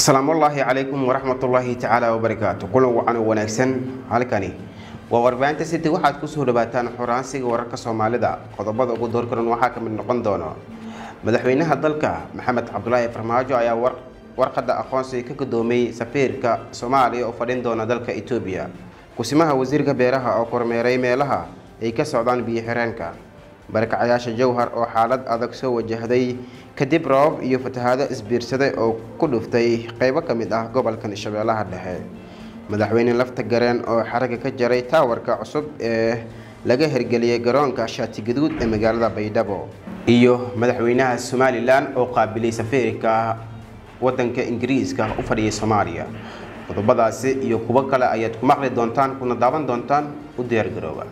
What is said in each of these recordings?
asalaamullaahi calaykum waraxmatullaahi tacaala wabarakaatu kulan wacan oo wanaagsan halkani waa warbaahinta city waxaad kusoo dhawaataan xoraansiga wararka soomaalida qodobada ugu doorkaran waxaa ka mid noqon doono madaxweynaha dalka maxamed cabdulaahi farmaajo ayaa warqadda aqoonsiga ka gudoomiyey safiirka soomaaliya oo fadhin doona dalka etoobiya kusimaha wasiirka beeraha oo kormeeray meelaha ay ka socdaan biyo xireenka barakacayaasha jowhar oo xaalad adag soo wajahday kadib roobab iyo fatahaado isbiirsaday oo ku dhuftay qeybo ka mid ah gobolkan shabeellaha dhexe madaxweyne lafta gareen oo xaraga ka jaray taawarka cusub ee laga hirgeliyey garoonka shaati gaduud ee magaalada baydhabo iyo madaxweynaha somalilan oo qaabilay safiirka wadanka ingiriiska u fadhiyay soomaaliya qodobadaasi iyo kuwo kale ayaad ku maqli doontaan kuna daawan doontaan u diyaargarooba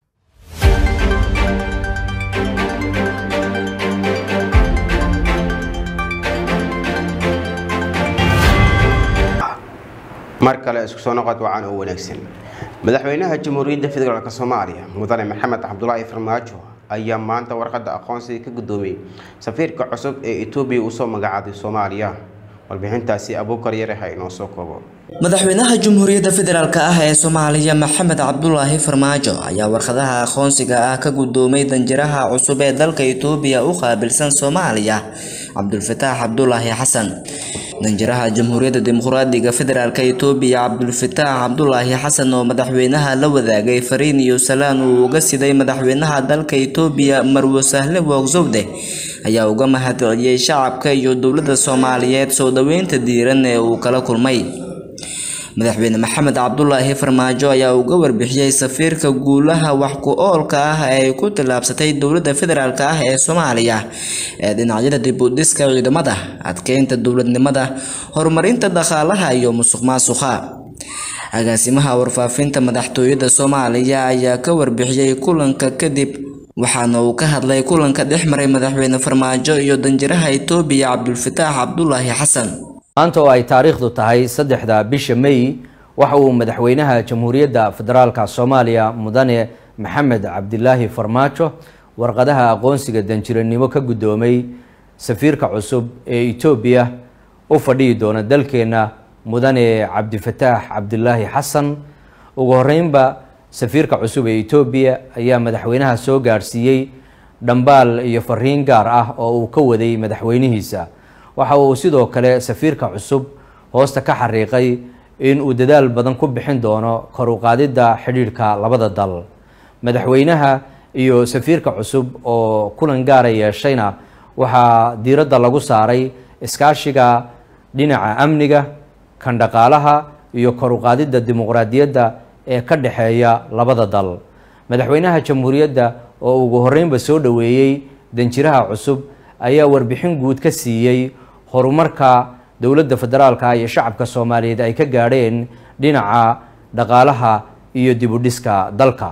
mar kale isku soo noqod wacan oo wanaagsan madaxweynaha jamhuuriyadda federaalk soomaaliya mudane maxamed cabdulaahi farmaajo ayaa maanta warqadda aqoonsiga ka gudoomiyey safiirka cusub ee etoobiya usoo magacaabay soomaaliya warbixintaasi abuukar yareha inoo soo koobo madaxweynaha jamhuuriyadda federaalk ah ee soomaaliya maxamed cabdulaahi farmaajo ayaa warqadaha aqoonsiga ah ka gudoomay danjiraha cusub ee dalka itoobiya u qaabilsan soomaaliya cabdulfataax cabdulaahi xasan danjiraha jamhuuriyadda dimuqraadiga federaalk itoobiya cabdulfataax cabdulaahi xasan oo madaxweynaha la wadaagay fariin iyo salaan uu uga siday madaxweynaha dalka itoobiya marwo sahle woogzowde ayaa uga mahadceliyey shacabka iyo dowladda soomaaliyeed soo dhoweynta diiran ee uu kala kulmay madaxweyne maxamed cabdulaahi farmaajo ayaa uga warbixiyey safiirka guulaha wax ku oolka ah ee ay ku tillaabsatay dowladda federaalk ah ee soomaaliya ee dhinacyada dib u dhiska ciidamada adkeynta dowladnimada horumarinta dhaqaalaha iyo musuq maasuqa agaasimaha warfaafinta madaxtooyada soomaaliya ayaa ka warbixiyey kulanka kadib waxaana uu ka hadlay kulanka dhex maray madaxweyne farmaajo iyo danjiraha itoobiya cabdulfataax cabdulaahi xasan maanta oo ay taariikhdu tahay saddexda bisha may waxa uu madaxweynaha jamhuuriyadda federaalka soomaaliya mudane maxamed cabdilaahi farmaajo warqadaha aqoonsiga danjiranimo ka guddoomay safiirka cusub ee etoobiya u fadhihi doona dalkeenna mudane cabdifataax cabdilaahi xasan ugu horeynba safiirka cusub ee etoobiya ayaa madaxweynaha soo gaadhsiiyey dhambaal iyo fariin gaar ah oo uu ka waday madaxweynihiisa waxa uu sidoo kale safiirka cusub hoosta ka xariiqay in uu dadaal badan ku bixin doono kor u qaadidda xidhiidhka labada dal madaxweynaha iyo safiirka cusub oo kulan gaara yeeshayna waxaa diiradda lagu saaray iskaashiga dhinaca amniga kan dhaqaalaha iyo kor u qaadidda dimuqraadiyadda ee ka dhexeeya labada dal madaxweynaha jamhuuriyadda oo ugu horeynba soo dhoweeyey danjiraha cusub ayaa warbixin guud ka siiyey horumarka dowladda federaalka iyo shacabka soomaaliyeed ay ka gaadheen dhinaca dhaqaalaha iyo dib u dhiska dalka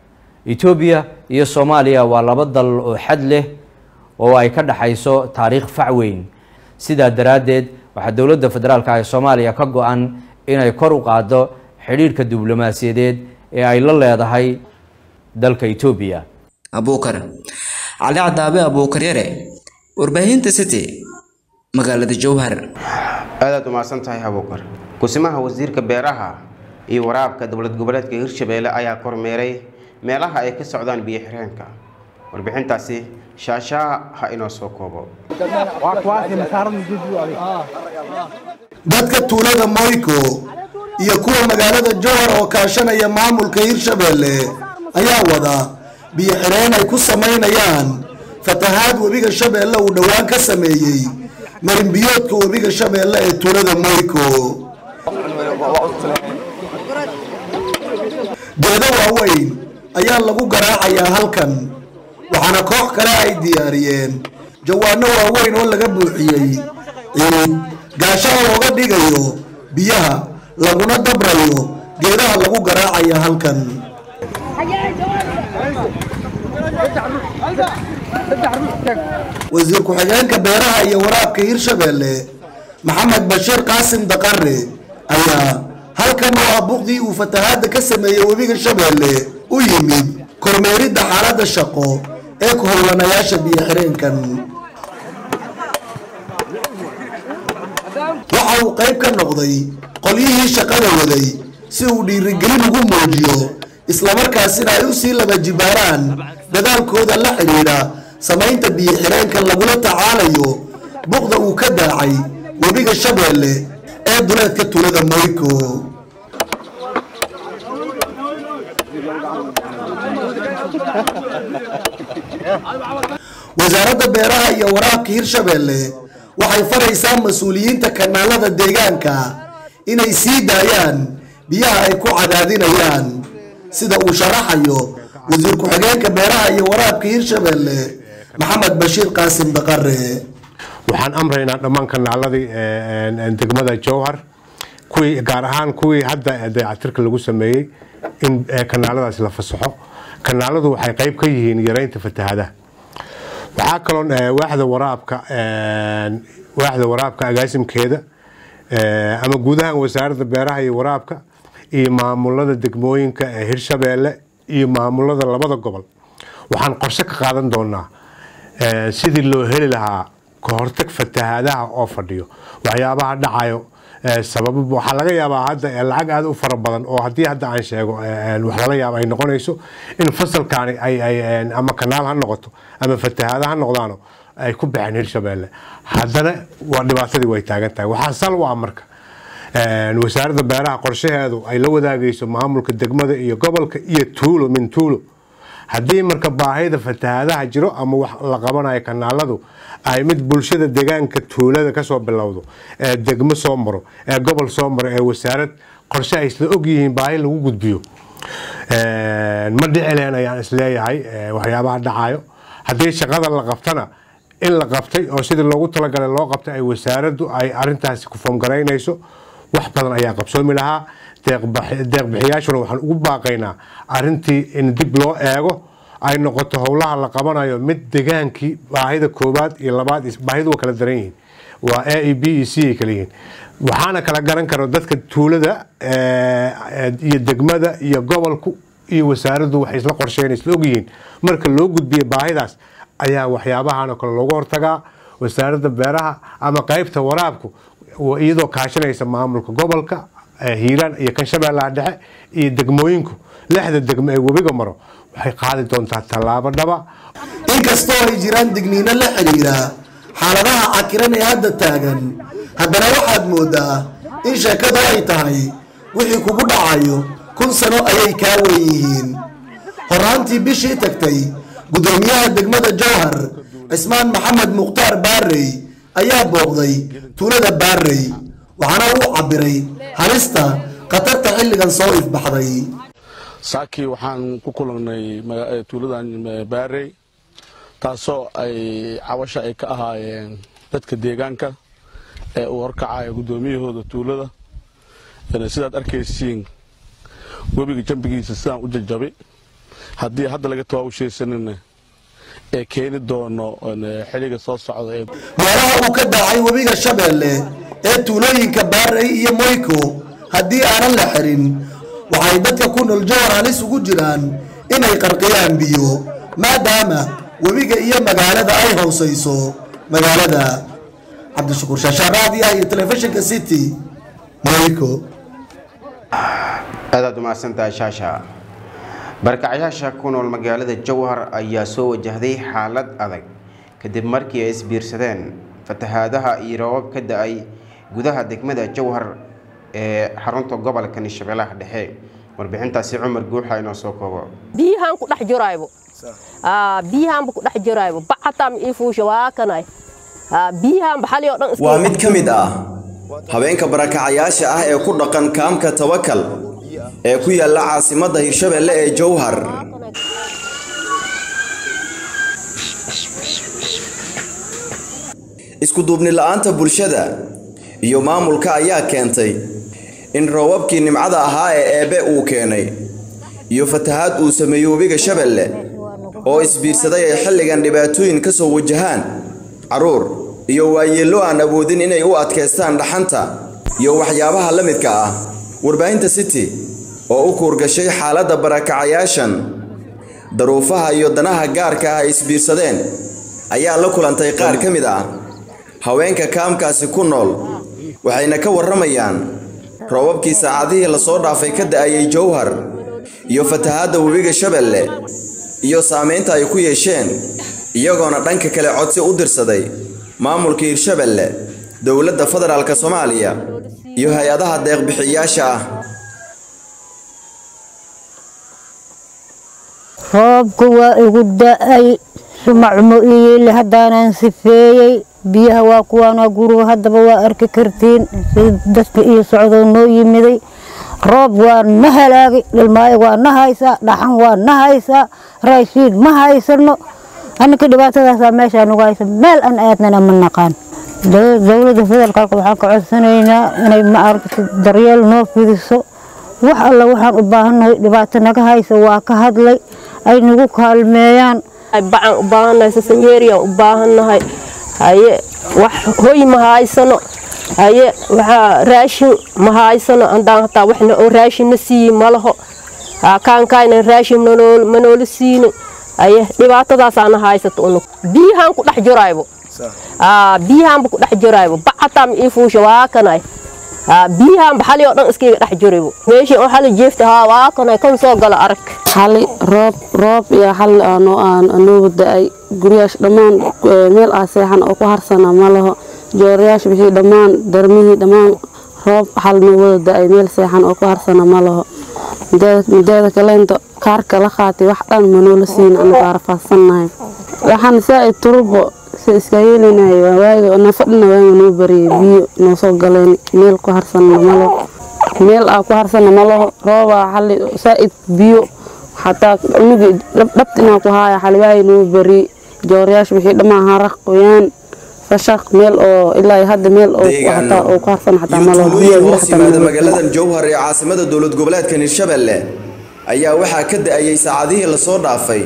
etoobiya iyo soomaaliya waa laba dal oo xad leh oo ay ka dhexayso taariikh fac weyn sidaa daraaddeed waxaa dowladda federaalka ee soomaaliya ka go-an inay kor u qaaddo xidhiidhka diblomaasiyadeed ee ay la leedahay dalka etoobiya abuukar cali cadaabe abuukar yare warbaahinta city magaalada jowhar aadaad umahadsan tahay abuukar kusimaha wasiirka beeraha iyo waraabka dowlad goboleedka hirshabeelle ayaa kormeeray meelaha ay ka socdaan biyo xireenka warbixintaasi shaashaha ha inoo soo koobo dadka tuulada moyko iyo kuwa magaalada jowhar oo kaashanaya maamulka hirshabeelle ayaa wada biyo xireen ay ku samaynayaan fatahaad webiga shabeelle uu dhowaan ka sameeyey marinbiyoodka webiga shabeelle ee tuulada moyko geedo waaweyn ayaa lagu garaacayaa halkan waxaana koox kale ay diyaariyeen jawaano waaweyn oo laga buuxiyey ciid gaashaha looga dhigayo biyaha laguna dabrayo geedaha lagu garaacaya halkan wasiir ku-xigeenka beeraha iyo waraabka hirshabeelle maxamed bashiir qaasim daqare ayaa halkan oo ah buqdii uu fatahaadda ka sameeyey webiga shabeelle u yimid kormeeridda xaaladda shaqo ee ku howlanayaasha biyo xireenkan waxa uu qayb ka noqday qolyihii shaqada waday si uu dhiirigelin ugu muujiyo islamarkaasina ay u sii laba jibaaraan dadaalkooda la xidhiidha samaynta biyo-xireenka lagula tacaalayo buqda uu ka daacay webiga shabeelle ee duleedka tuulada moyko wasaaradda beeraha iyo waraabka hirshabeelle waxay faraysaa mas-uuliyiinta kanaalada deegaanka inay sii daayaan biyaha ay ku cadaadinayaan sida uu sharaxayo wasiir ku-xigeenka beeraha iyo waraabka hirshabeelle maxamed bashiir qaasim daqare waxaan amraynaa dhammaan kanaaladii degmada jowhar kuwii gaar ahaan kuwii hadda dayactirka lagu sameeyey in kanaaladaas la fasaxo kanaaladu waxay qayb ka yihiin yareynta fatahadaha waxaa kaloo waaxda waraabka waaxda waraabka agaasimkeeda ama guud ahaan wasaaradda beeraha iyo waraabka iyo maamulada degmooyinka ee hirshabeelle iyo maamulada labada gobol waxaan qorshe ka qaadan doonaa sidii loo heli lahaa kahortag fatahaadaha oo fadhiyo waxyaabaha dhacayo sabab waxaa laga yaabaa hadda lacag aada u fara badan oo haddii hadda aan sheego wax lala yaaba ay noqonayso in fasalkaani ay ama kanaal ha noqoto ama fatahaada ha noqdaano ay ku baxeen hirshabeelle haddana waa dhibaatadii way taagan tahay waxaa sal u ah marka wasaaradda beeraha qorshaheedu ay la wadaagayso maamulka degmada iyo gobolka iyo tuulo min tuulo haddii marka baahida fatahaadaha jiro ama wax la qabanayo kanaaladu ay mid bulshada deegaanka tuulada kasoo bilowdo ee degmo soo maro ee gobol soo maro ee wasaarad qorshe ay isla ogyihiin baahi lagu gudbiyo ma dhici leen ayaan isleeyahay waxyaabaha dhacayo haddii shaqada la qabtana in la qabtay oo sidii loogu talagalay loo qabtay ay wasaaraddu ay arintaasi ku foomgaraynayso wax badan ayaa qabsoomi lahaa deeqbixiyaashuna waxaan ugu baaqaynaa arintii in dib loo eego ay noqoto howlaha la qabanayo mid degaankii baahida koowaad iyo labaad baahidu waa kala daran yihiin waa a e b e c ay kala yihiin waxaana kala garan karo dadka tuulada iyo degmada iyo gobolku iyo wasaaraddu waxay isla qorsheyn isla ogyihiin marka loo gudbiyo baahidaas ayaa waxyaabahan kale loogu hortagaa wasaaradda beeraha ama qaybta waraabku iyadoo kaashanaysa maamulka gobolka hiiraan iyo kan shabeellaha dhexe iyo degmooyinku lixda degmo ee webiga maro waxay qaadi doontaa tallaabo dhaba inkastoo ay jiraan digniino la xidhiira xaaladaha cakiran ee hadda taagan haddana waxaad moodaa in sheekadu ay tahay wixii kugu dhacayo kun sano ayay kaa weyn yihiin horaantii bishii tagtay gudoomiyaha degmada jowhar cismaan maxamed mukhtaar baarey ayaa booqday tuulada baarey waxaana uu cabiray halista khatarta xilligan soo ifbaxday saakii waxaan ku kulannay tuuladan baarey taasoo ay cabasho ay ka ahaayeen dadka deegaanka ee uu horkacaya guddoomiyahooda tuulada sidaad arkaysiin webiga jambigiisa sidaan u jajabay haddii hadda laga tawaawushaysanina ee keeni doono xilliga soo socda ee meelaha uu ka daacay webiga shabeelle ee tuulooyinka baarey iyo moyko haddii aanan la xirin waxay dadka ku nool jowhar halis ugu jiraan inay qarqiyaan biyo maadaama webiga iyo magaalada ay hoosayso magaalada cabdishakuur shaashaaraadiah iyo telefishinka city moyko aadaad umahadsantahay shaasha barkacyaasha ku nool magaalada jowhar ayaa soo wajahday xaalad adag kadib markii ay isbiirsadeen fatahaadaha iyo roobab ka da-ay gudaha degmada jowhar ee xarunta gobolka shabeellaha dhexe warbixintaasi cumar guuxa inoo soo koobo biyahaan ku dhex jiraybo biyahaanba ku dhex jiraybo bacatam ifuusha waa kanay biyahaanba xali oo dhan waa mid ka mid ah habeenka barakacayaasha ah ee ku dhaqan kaamka tawakal ee ku yaalla caasimadda hirshabeelle ee jowhar iskuduubni la'aanta bulshada iyo maamulka ayaa keentay in roobabkii nimcada ahaa ee eebbe uu keenay iyo fatahaad uu sameeyey webiga shabeelle oo isbiirsaday ay xilligan dhibaatooyin ka soo wajahaan carruur iyo waayeello aan awoodin inay u adkaystaan dhaxanta iyo waxyaabaha la midka ah warbaahinta city oo u kuurgashay xaaladda barakacayaashan daruufaha iyo danaha gaarka ah ay isbiirsadeen ayaa la kulantay qaar ka mid ah haweenka kaamkaasi ku nool waxayna ka warramayaan roobabkii saacadihii lasoo dhaafay ka da'ayay jowhar iyo fatahaadda webiga shabeelle iyo saamaynta ay ku yeesheen iyagoona dhanka kale codsi u dirsaday maamulka hirshabeelle dowladda federaalka soomaaliya iyo hay-adaha deeqbixiyayaasha ah roobka waa igu da-ay shumacmo iyeeli haddaanan sifeeyey biyaha waa kuwaanaa guriga haddaba waa arki kartiin sida dadka iyo socdoo noo yimiday roob waa na halaagay dhilmaayo waa na haysaa dhaxan waa na haysaa raashiid ma haysano aninka dhibaatadaasaa meeshaa nagu haysa meel aan aadnana ma naqaan dowladda federaalka waxaan ka codsanaynaa inay maaragta daryeel noo fidiso wax alla waxaan u baahannahay dhibaato naga haysa waa ka hadlay ay nagu kaalmeeyaan bacaan u baahannahay sasanyeeriyaan u baahannahay haye wax hoy ma haysano haye waxaa raashin ma haysano andaan hataa waxna oo raashinna siiyi ma laho kaankaayna raashin ma noola siinin haye dhibaatadaasaana haysato unug biyahaan ku dhex jiraybo biyahaanba ku dhex jiraybo bac hataa ma ii fuusha waa kanay biyahaanba xali oo dhan iskayga dhex jiraybo meeshii oo xali jeefta haa waa kanay kan soo gala arag xali roob roob iyo xali aanoo aan anoogu da-ay guryaasha dhammaan meel aa seexan oo ku harsana ma laho joorayaasha wixii dhammaan darmihii dhammaan roob xal noo wada da-ay meel seexan oo ku harsana ma laho mideeda kaleento kaarka la qaatay wax dhan manoola siin anagaa rafaadsannahay waxaan saa-id turbo si iska yeelinahay waaga nafadhina waaga noo bariyay biyo noo soo galeen meel ku harsana malo meel aa ku harsana malaho roobaa xali saa-id biyo xataa unugii dhabta inaa ku haaya xaliwaay noo bari joorayaasha wixii dhammaan haraq qoyaan fashaq meel oo ilaa hadda meel hataa oo ku harsan xataa malo tuulooyin hoos yimaada magaaladan jowhar ee caasimada dowlad goboleedkan hirshabeelle ayaa waxaa ka da-ayay saacadihii lasoo dhaafay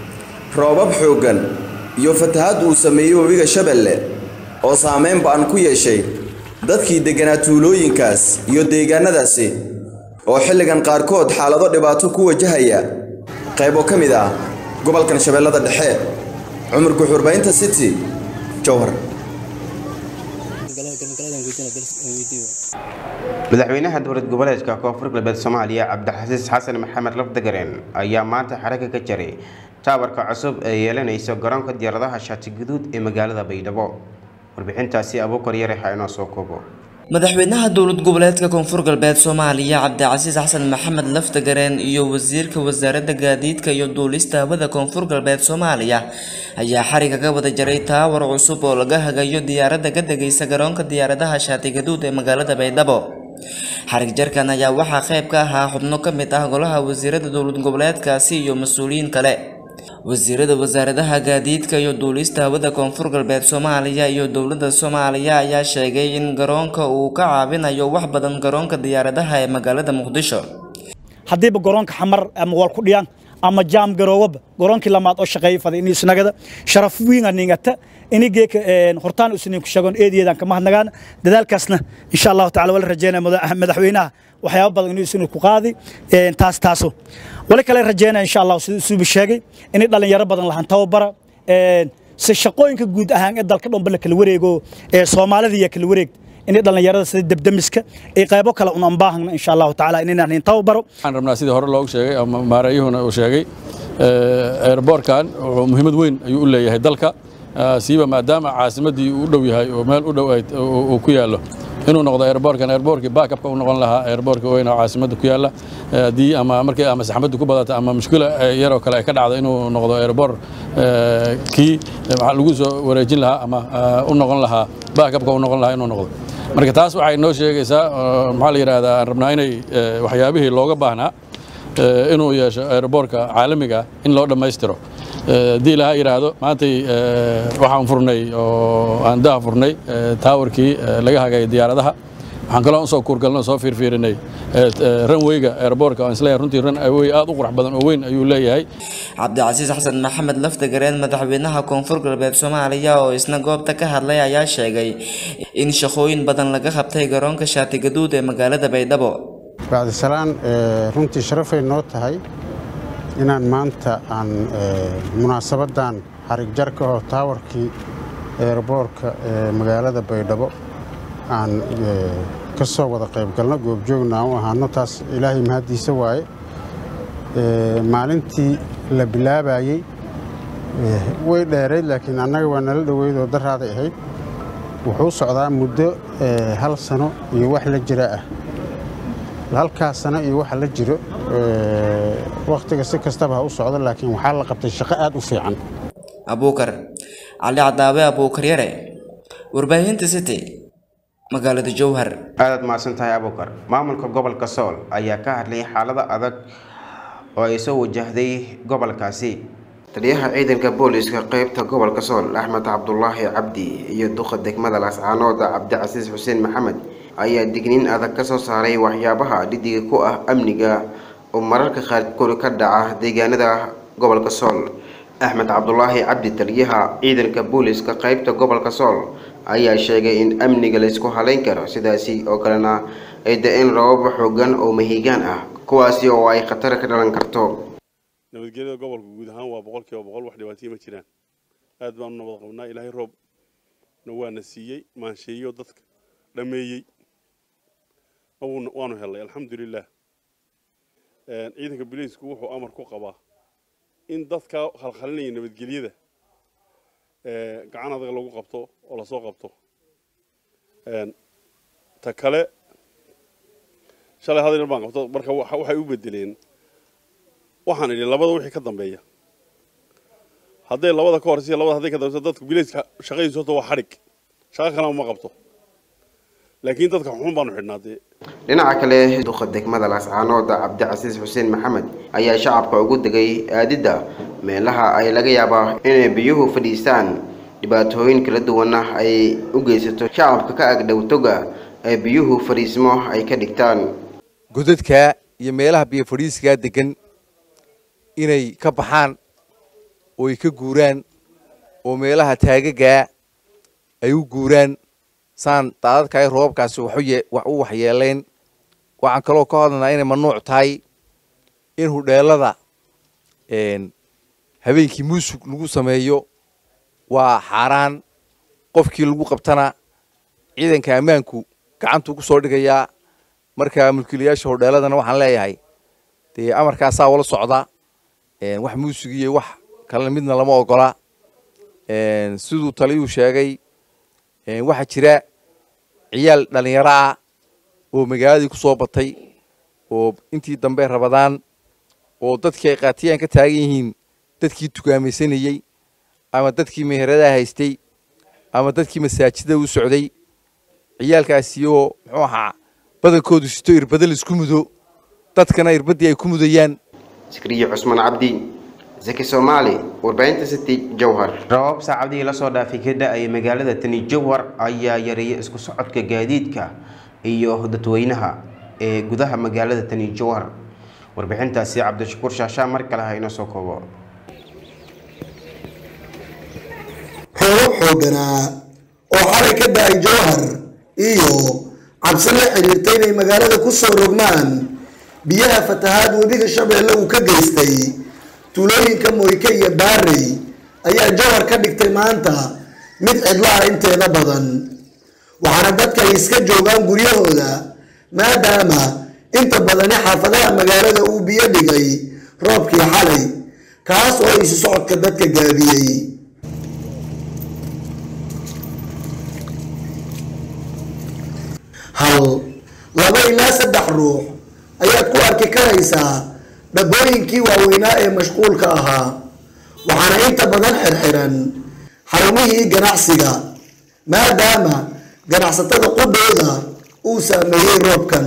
roobab xooggan iyo fatahaad uu sameeyey webiga shabeelle oo saameyn ba-an ku yeeshay dadkii degganaa tuulooyinkaas iyo deegaanadaasi oo xilligan qaarkood xaalado dhibaato ku wajahaya qaybo ka mid ah gobolkan shabeellada dhexe cumar guxurbaynta city jowhar madaxweynaha dowlad goboleedka koonfur galbeed soomaaliya cabdixasiis xasan maxamed lafdagareen ayaa maanta xaraka ka jaray taawarka cusub ee yeelanaysa garoonka diyaaradaha shaati guduud ee magaalada baydhabo warbixintaasi abuukar yare ha inoo soo koobo madaxweynaha dowlad goboleedka koonfur galbeed soomaaliya cabdicasiis xasan maxamed laftagareen iyo wasiirka wasaaradda gaadiidka iyo duulista hawada koonfur galbeed soomaaliya ayaa xariga ka wada jaray taawar cusub oo laga hagayo diyaaradda ka degaysa garoonka diyaaradaha shaati gaduud ee magaalada baydhabo xarig jarkan ayaa waxaa qayb ka ahaa xubno ka mid ah golaha wasiirada dowlad goboleedkaasi iyo mas-uuliyiin kale wasiirada wasaaradaha gaadiidka iyo duulista hawada koonfur galbeed soomaaliya iyo dowladda soomaaliya ayaa sheegay in garoonka uu ka caawinayo wax badan garoonka diyaaradaha ee magaalada muqdisho haddiiba garoonka xamar ama walkudhiyaan ama jaam garoowaba garoonkii lamaad oo shaqeeya faday in isnagada sharaf wiinga ningata inigeeka hortaan usnin ku shagoon eediyeedan kama hadnagaan dadaalkaasna insha allahu tacala wala rajeynaya madaxweynaha waxyaaba badan inuu isinu ku qaadi taas taaso wali kale rajeynaya insha allah siduu isuuba sheegay inay dhalinyaro badan lahaan tababara si shaqooyinka guud ahaan ee dalka dhanba la kala wareego ee soomaalida iyo kala wareegta inay dhalinyarada sida debdemiska ay qaybo kale un aan baahagna insha allahu tacaala inaynan in tababaro waxaan rabnaa sidii hore loogu sheegay ama maareeyuhuna uu sheegay airboortkan wuxuu muhiimad weyn ayuu u leeyahay dalka siiba maadaama caasimaddii uu u dhow yahay oo meel u dhow uu ku yaallo inuu noqdo airboortkan airboortkii backupka u noqon lahaa airboortka weyn oo caasimadda ku yaalla haddii ama markii ama saxmaddu ku badata ama mushkila yaroo kale ay ka dhacdo inuu noqdo airboort kii waxaa lagu soo wareejin lahaa ama u noqon lahaa backupka u noqon lahaa inuu noqdo marka taas waxay noo sheegaysaa maxaa la yidhaahdaa aan rabnaa inay waxyaabihii looga baahnaa inuu yeesho airboortka caalamiga in loo dhammaystiro haddii ilaha yidhaahdo maantay waxaan furnay oo aan daha furnay taawarkii laga hagay diyaaradaha waxaan kaloo usoo kuurgalno soo fiirfiirinay ranweyga airboortka aan isleeyahay runtii ranwey aad u qurux badan oo weyn ayuu leeyahay cabdicasiis xasan maxamed laftagareen madaxweynaha koonfur galbeed soomaaliya oo isna goobta ka hadlay ayaa sheegay in shaqooyin badan laga qabtay garoonka shaati gaduud ee magaalada baydhabo bacdisalaan runtii sharafay noo tahay inaan maanta aan munaasabaddan xarig jarka oo taawarkii eerboorka ee magaalada baydhabo aan ka soo wada qaybgalno goobjoogna aan u ahaano taas ilaahay mahaddiisa waaye maalintii la bilaabayey way dheerayd laakiin annaga waa nala dhoweyd oo daraaday ahayd wuxuu socdaa muddo hal sano iyo wax la jira ah halkaas sano iyo waxa la jiro wakhtiga si kastaba ha u socdo laakiin waxaa la qabtay shaqo aad u fiican abuukar cali cadaabe abuukar yare warbaahinta city magaalada jowhar aadaad mahadsan tahay abuukar maamulka gobolka sool ayaa ka hadlay xaalada adag oo ay soo wajahday gobolkaasi taliyaha ciidanka booliska qeybta gobolka sool axmed cabdulaahi cabdi iyo duqa degmada laascaanooda cabdicasiis xuseen maxamed ayaa digniin adag ka soo saaray waxyaabaha dhidiga ku ah amniga oo mararka qaarkood ka dhaca deegaanada gobolka sool axmed cabdulaahi cabdi taliyaha ciidanka booliska qeybta gobolka sool ayaa sheegay in amniga laysku haleyn karo sidaasi oo kalena ay da-een rababa xoogan oo mahiigaan ah kuwaasi oo ay khatar ka dhalan karto nabadgelyada gobolka guud ahaan waa boqol kiiba boqol wax dhibaataya ma jiraan aad baanu nabad qabnaa ilaahay roobna waana siiyey maansheeyo dadka dhameeyey waanu helnay alxamdulilah ciidanka biliisku wuxuu amar ku qabaa in dadka khalkhalinaya nabadgelyada gacan adag lagu qabto oo lasoo qabto ta kale shalay hadal baan qabto marka waxay u bedeleen waxaan idhi labada wixii ka dambeeya hadday labada ka horeysa labada hadday ka dambeysa dadku bilayska shaqadiisu horta waa xadhig shaqo kalena ma qabto laakiin dadka xun baanu xidhnaa dee dhinaca kale duqa degmada laascaanooda cabdicasiis xuseen maxamed ayaa shacabka ugu degay aadidda meelaha ay laga yaabaa inay biyuhu fadhiistaan dhibaatooyin kala duwana ay u geysato shacabka ka agdhow toga ee biyuhu fadhiismo ay ka dhigtaan godadka iyo meelaha biyo fadhiiskaa degan inay ka baxaan oo ay ka guuraan oo meelaha taagagaa ay u guuraan saan daadadkaay roobabkaasi wax u waxyeelayn waxaan kaloo ka hadlanaa inay mamnuuc tahay in hudheelada habeenkii muusug lagu sameeyo waa xaaraan qofkii lagu qabtana ciidanka ammaanku gacantuu ku soo dhigayaa marka mulkiilayaasha hudheeladana waxaan leeyahay dee amarkaasaa wala socda wax muusig iyo wax kale midna lama ogola siduu taliyuu sheegay waxaa jira ciyaal dhallinyaro ah oo magaaladii ku soo batay oo intii dambe rabadaan oo dadkii ay qaatiyaan ka taagan yihiin dadkii tukaamaysanayey ama dadkii meheradaha haystay ama dadkii masaajida u socday ciyaalkaasi oo muxuu ahaa badankoodu sito irbada laisku mudo dadkana irbaddii ay ku mudayaan sikriye cusmaan cabdi zaki soomaali warbaahinta city jowhar rabab saacadihii lasoo dhaafay ka da-ay magaalada tani jowhar ayaa yareeyay isku socodka gaadiidka iyo dadweynaha ee gudaha magaalada tani jowhar warbixintaasi cabdishakuur shaashaa mar kale ha inoo soo koobo roobab xooganaa oo xalay ka da-ay jowhar iyo cabsi la xiriirta inay magaalada ku soo rogmaan biyaha fatahaad webiga shabeelle uu ka geystay tuulooyinka moyke iyo baarey ayaa jowhar ka dhigtay maanta mid cidlaha inteeda badan waxaana dadka ay iska joogaan guryahooda maadaama inta badani xaafadaha magaalada uu biyo dhigay roobkii xalay kaas oo isu socodka dadka gaabiyey hal laba ilaa saddex ruux ayaad ku arki karaysaa dhabooyinkii waaweynaa ee mashquulka ahaa waxaana inta badan xirxiran xarumihii ganacsiga maadaama ganacsatada qudhooda uu saameeyey roobkan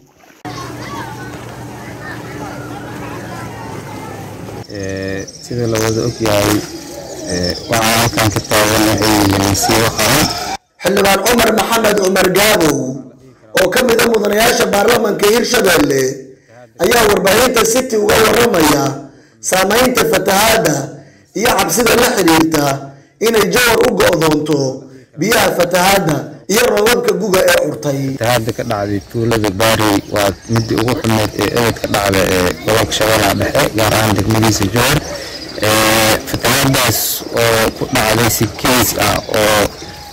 sida la wada ogyahay waxaa halkan ka taagan waxay masiibo qaban xildhibaan cumar maxamed cumar gaabow oo ka mid a mudanayaasha baarlamanka hirshabelle ayaa warbaahinta city uga waramaya saameynta fatahaadda iyo cabsida la xiriirta inay jawar u go-doonto biyaha fatahaadda iyo roobabka guga ee curtay fatahaadda ka dhacday tuulada baarey waa midii ugu xumeyd ee eed ka dhacda ee gobolka shabeellaha dhexe gaar ahaan degmadiisa jowhar fatahaadaas oo ku dhacday si keys ah oo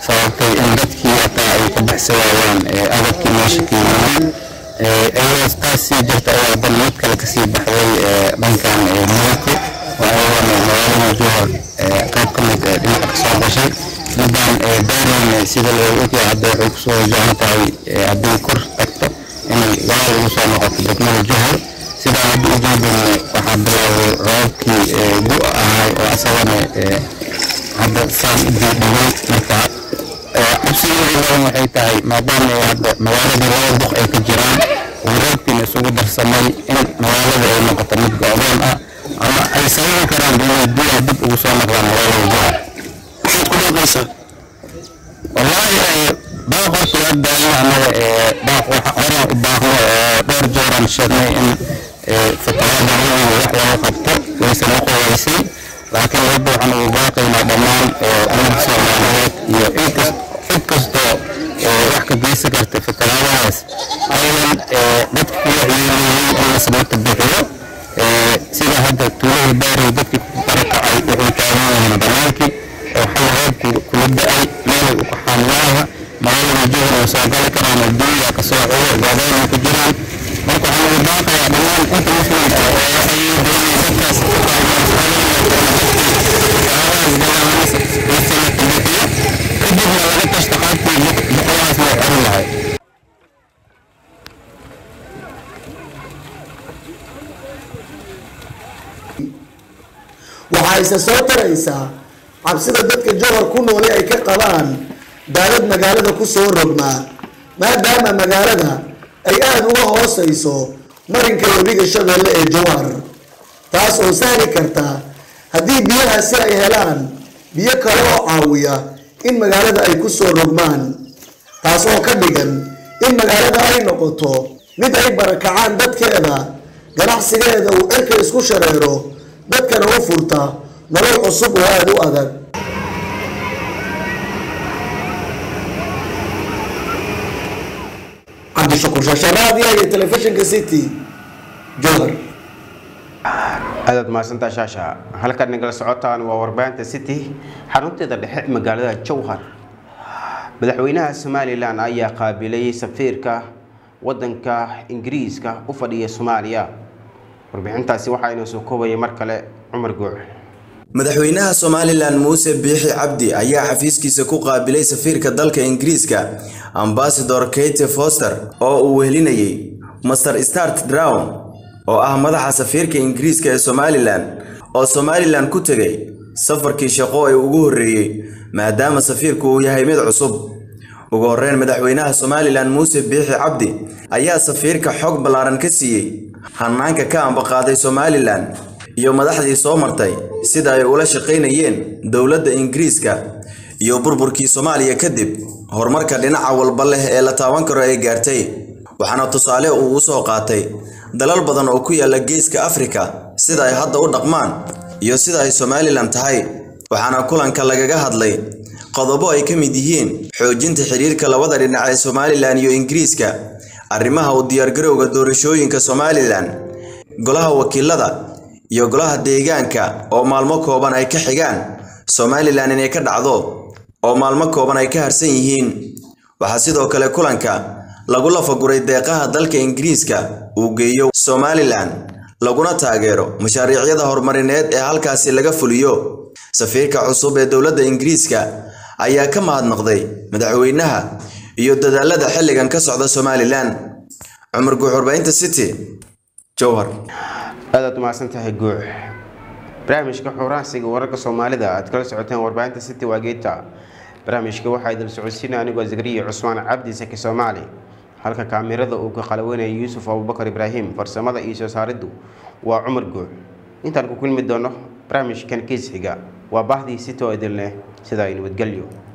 sababtay in dadkii hataa ay ka baxsan waayaan agabkii meesha ka yimaadeen iyadoo taas sii jirta ayaa dan mid kale kasii baxday dhankan muqdisho oo ayadana magaalada jowhar qayb ka mid dhinaca kasoo gashay midaan daarin sida loo ogyahay hadda waxay kusoo wajahan tahay haddii kor tagto inay gadaal ugu soo noqoto degmada jowhar sidaa hadda ujeedin waxaa bilaabay roobkii gu ahay oo asagana hadda saan u diidhigay marka cabsigeeda badan waxay tahay maadaama hadda magaaladii laba boq ay ka jiraan oo roobkiina isugu darsamay in magaalada ay noqoto mid go-doon ah ama ay sababi karaan inay biyaha dib ugu soo noqdaan magaalada jowhar maxaad ku baaqaysaa wallaahi baaq horta waa daaya annaga baaq waxa horaan u baaqno oo dhowr jeeraan sheegnay in fatawaada weyn wax laga qabto waysan u qowaysay laakiin hadda waxaan ugu baaqaynaa dhammaan ummadda soomaaliyeed iyo inkas cid kastoo wax ka geysan karta fatawaadahaas aynan dadka kula ciyaarayay in la sababta bixiyo sida hadda tuulada baari dadkii ku barakacay waxay taagan yihiin banaankii oo xal roobku kula da-ay meelay u qaxaan maaha magaalada jowhar oo soo gali karaan adduunya kasoo cudur goobeyna ku jiraan marka waxaan ugu baaqayaa dhammaan inta muslimka oo waxay doonayaan dadkaas ku kadibna laga tashta qaabkii boqolahaas loo xerin lahay waxaa isa soo taraysaa cabsida dadka jowhar ku noole ay ka qabaan daadad magaalada ku soo rogmaa maadaama magaalada ay aada uga hoosayso marinka webiga shabeelle ee jowhar taas oo sahli karta haddii biyahaasi ay helaan biyo kale oo caawiya in magaalada ay ku soo rogmaan taas oo ka dhigan in magaalada ay noqoto mid ay barakacaan dadkeeda ganacsigeeda uu cirka isku shareero dadkana u furta nolol cusub oo aada u adag cabdishakuur shasharaadiya iyo telefishinka city jowhar aadaad mahadsantaa shaasha halkan nagala socotaan waa warbaahinta city xarunteeda dhexe magaalada jowhar madaxweynaha somalilan ayaa qaabilay safiirka wadanka ingiriiska u fadhiya soomaaliya warbixintaasi waxaa inoo soo koobaya mar kale cumar guuc madaxweynaha somalilan muuse biixi cabdi ayaa xafiiskiisa ku qaabilay safiirka dalka ingiriiska ambasador kate foster oo uu wehelinayay master start drown oo ah madaxa safiirka ingiriiska ee somalilan oo somalilan ku tegay safarkii shaqo ee ugu horreeyey maadaama safiirku uu yahay mid cusub ugu horreyn madaxweynaha somalilan muuse biixi cabdi ayaa safiirka xog ballaaran ka siiyey hanaanka ka ambaqaaday somalilan iyo madaxdii soo martay sida ay ula shaqaynayeen dowladda ingiriiska iyo burburkii soomaaliya kadib horumarka dhinaca walba leh ee la taaban karo ay gaartay waxaana tusaale uu u soo qaatay dalal badan oo ku yaala geeska afrika sida ay hadda u dhaqmaan iyo sida ay somalilan tahay waxaana kulanka lagaga hadlay qodobo ay ka mid yihiin xoojinta xiriirka labada dhinac ee somalilan iyo ingiriiska arrimaha u diyaargarowga doorashooyinka somalilan golaha wakiilada iyo golaha deegaanka oo maalmo kooban ay ka xigaan somalilan inay ka dhacdo oo maalmo kooban ay ka harsan yihiin waxaa sidoo kale kulanka lagu lafaguray deeqaha dalka ingiriiska uu geeyo somalilan laguna taageero mashaariicyada horumarineed ee halkaasi laga fuliyo safiirka cusub ee dowladda ingiriiska ayaa ka mahadnaqday madaxweynaha iyo dadaalada xilligan ka socda somalilan cumar guux warbaahinta city jowhar aadaad umahadsan tahay guux barnaamijka xuuraansiga wararka soomaalida aad kala socoteen warbaahinta city waageeta barnaamijka waxaa idin socodsiina anigoo zakariya cusmaan cabdi saki soomaali halka kaamirada uu ka qalaweynaya yuusuf abubakar ibraahim farsamada iyo soo saariddu waa cumar guux intaan ku kulmi doono barnaamijkan kiis xiga waa bahdii city oo idin leh sidaa ay nabadgelyo